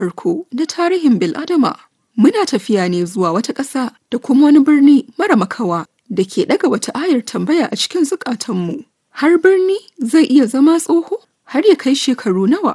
farko na tarihin bil'adama. Muna tafiya ne zuwa wata ƙasa da kuma wani birni mara makawa da ke ɗaga wata ayar tambaya a cikin zukatanmu. Har birni zai iya zama tsoho har ya kai shekaru nawa.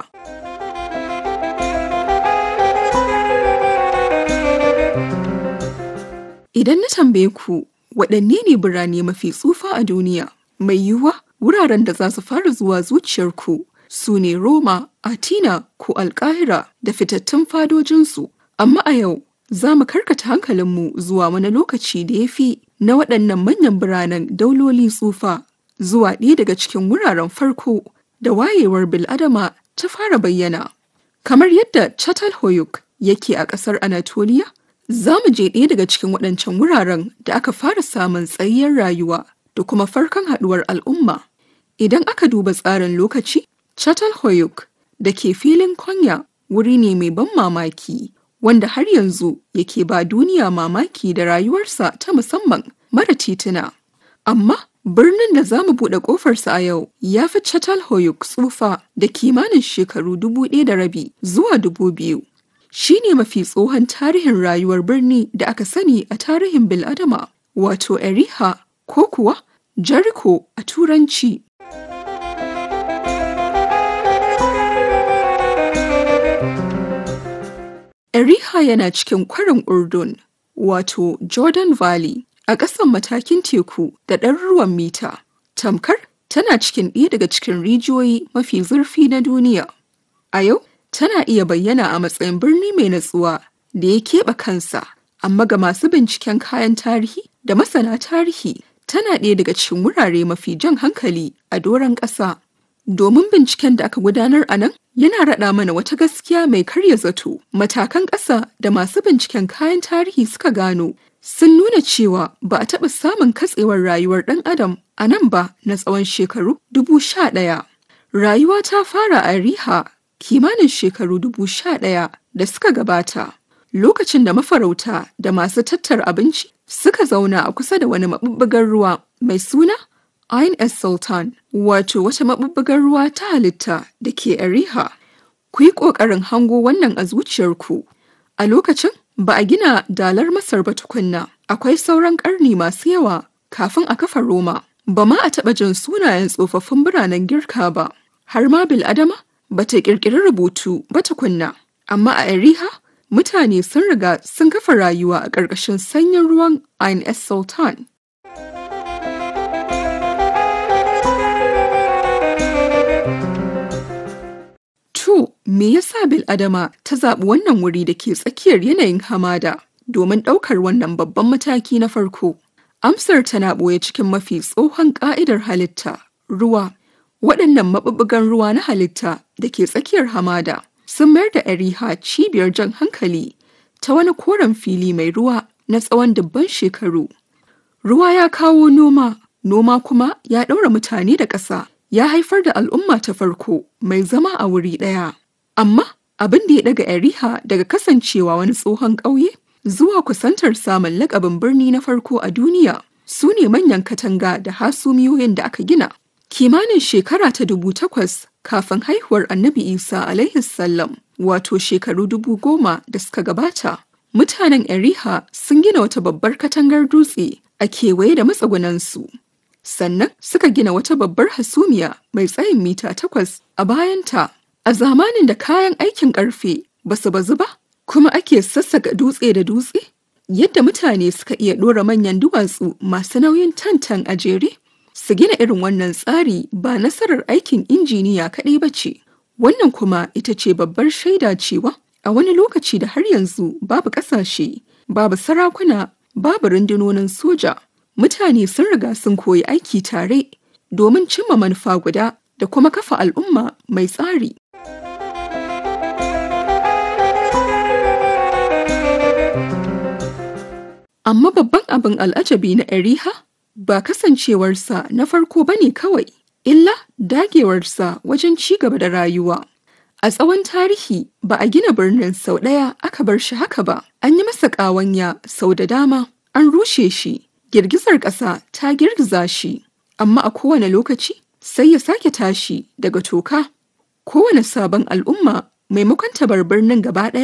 Idan na tambaye ku waɗanne ne birane mafi tsufa a duniya, mai yiwuwa wuraren da za su fara zuwa zuciyarku su ne Roma, Atina ko Alƙahira da fitattun fadojinsu. Amma a yau za mu karkata hankalinmu zuwa wani lokaci da ya fi na waɗannan manyan biranen dauloli tsufa zuwa ɗaya daga cikin wuraren farko da wayewar bil'adama ta fara bayyana. Kamar yadda Çatalhöyük yake a ƙasar Anatolia, za mu je ɗaya daga cikin waɗancan wuraren da aka fara samun tsayayyar rayuwa da kuma farkon haɗuwar al'umma. Idan aka duba tsarin lokaci, Çatalhöyük da ke filin Konya wuri ne mai ban mamaki wanda har yanzu yake ba duniya mamaki da rayuwarsa ta musamman mara tituna. Amma birnin da za mu buɗe ƙofarsa a yau ya fi Çatalhöyük tsufa da kimanin shekaru dubu ɗaya da rabi zuwa dubu biyu. Shi ne mafi tsohon tarihin rayuwar birni da aka sani a tarihin Bil'adama, wato Eriha ko kuwa Jericho a Turanci. Eriha yana cikin kwarin Urdun, wato Jordan Valley, a ƙasan matakin teku da ɗaruruwan mita. Tamkar tana cikin ɗaya daga cikin rijiyoyi mafi zurfi na duniya. A yau, tana iya bayyana a matsayin birni mai natsuwa da ya keɓe kansa, amma ga masu binciken kayan tarihi da masana tarihi tana ɗaya daga cikin wurare mafi jan hankali a doron ƙasa. Domin binciken da aka gudanar a nan yana raɗa mana wata gaskiya mai karya zato. Matakan ƙasa da masu binciken kayan tarihi suka gano sun nuna cewa ba a taɓa samun katsewar rayuwar ɗan adam a nan ba na tsawon shekaru dubu sha ɗaya. Rayuwa ta fara a Riha kimanin shekaru dubu sha ɗaya da suka gabata. Lokacin da mafarauta da masu tattara abinci suka zauna a kusa da wani maɓuɓɓugar ruwa mai suna Ain es Sultan, wato wata maɓuɓɓugar ruwa ta halitta da ke Ariha. Ku yi ƙoƙarin hango wannan a zuciyarku. A lokacin ba a gina dalar Masar ba tukunna, akwai sauran ƙarni masu yawa kafin a kafa Roma. Ba ma a taɓa jin sunayen tsofaffin biranen Girka ba, har ma Bil'adama ba ta ƙirƙiri rubutu ba tukunna. Amma a Ariha, mutane sun riga sun kafa rayuwa a ƙarƙashin sanyin ruwan Ain es Sultan. To, me yasa Bil'adama ta zaɓi wannan wuri da ke tsakiyar yanayin hamada domin ɗaukar wannan babban mataki na farko? Amsar tana ɓoye cikin mafi tsohon ƙa'idar halitta, ruwa. Waɗannan maɓuɓɓugan ruwa na halitta da ke tsakiyar hamada sun mayar da Ariha cibiyar jan hankali ta wani koren fili mai ruwa na tsawon dubban shekaru. Ruwa ya kawo noma, noma kuma ya ɗaura mutane da ƙasa. ya haifar da al'umma ta farko mai zama a wuri ɗaya. Amma abin da ya daga Eriha daga kasancewa wani tsohon ƙauye zuwa kusantar samun lakabin birni na farko a duniya su ne manyan katanga da hasumiyoyin da aka gina. Kimanin shekara ta dubu takwas kafin haihuwar annabi Isa alaihi sallam wato shekaru dubu goma da suka gabata. Mutanen Eriha sun gina wata babbar katangar dutse a kewaye da matsugunansu. sannan suka gina wata babbar hasumiya mai tsayin mita takwas a bayanta a zamanin da kayan aikin ƙarfe ba su bazu ba kuma ake sassaka dutse da dutse yadda mutane suka iya ɗora manyan duwatsu masu nauyin tantan a jere su gina irin wannan tsari ba nasarar aikin injiniya kaɗai ba ce wannan kuma ita ce babbar shaida cewa a wani lokaci da har yanzu babu ƙasashe babu sarakuna babu rundunonin soja mutane sun riga sun koyi aiki tare domin cimma manufa guda da kuma kafa al'umma mai tsari. Amma babban abin al'ajabi na Eriha ba kasancewarsa na farko ba ne kawai, illa dagewarsa wajen ci gaba da rayuwa. A tsawon tarihi ba a gina birnin sau ɗaya aka bar shi haka ba, an yi masa ƙawanya sau da dama, an rushe shi, girgizar ƙasa ta girgiza shi, amma a kowane lokaci sai ya sake tashi daga toka. Kowane sabon al'umma maimakon ta bar birnin gaba ɗaya